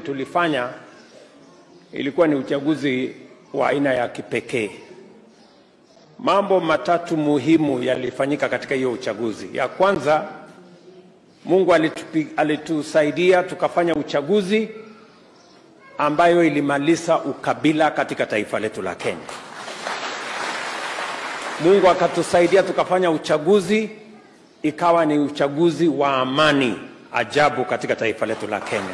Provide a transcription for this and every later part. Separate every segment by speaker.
Speaker 1: tulifanya ilikuwa ni uchaguzi wa aina ya kipekee. Mambo matatu muhimu yalifanyika katika hiyo uchaguzi. Ya kwanza, Mungu alitupi, alitusaidia tukafanya uchaguzi ambayo ilimaliza ukabila katika taifa letu la Kenya. Mungu akatusaidia tukafanya uchaguzi ikawa ni uchaguzi wa amani ajabu katika taifa letu la Kenya,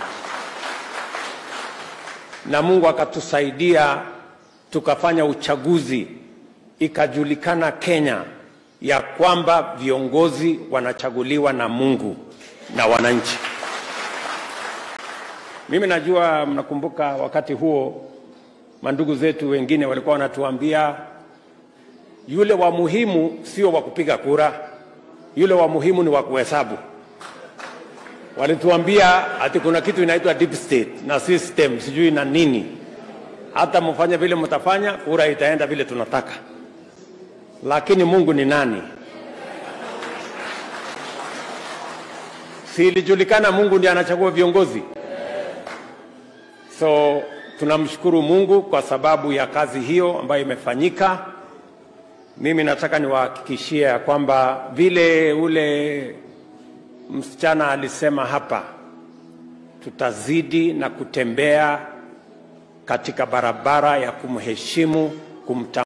Speaker 1: na Mungu akatusaidia tukafanya uchaguzi ikajulikana Kenya ya kwamba viongozi wanachaguliwa na Mungu na wananchi. Mimi najua mnakumbuka wakati huo mandugu zetu wengine walikuwa wanatuambia yule wa muhimu sio wa kupiga kura, yule wa muhimu ni wa kuhesabu. Walituambia ati kuna kitu inaitwa deep state na system sijui na nini, hata mfanye vile mtafanya, kura itaenda vile tunataka. Lakini Mungu ni nani? Si ilijulikana Mungu ndiye anachagua viongozi? So tunamshukuru Mungu kwa sababu ya kazi hiyo ambayo imefanyika. Mimi nataka niwahakikishie ya kwamba vile ule msichana alisema hapa, tutazidi na kutembea katika barabara ya kumheshimu, kumta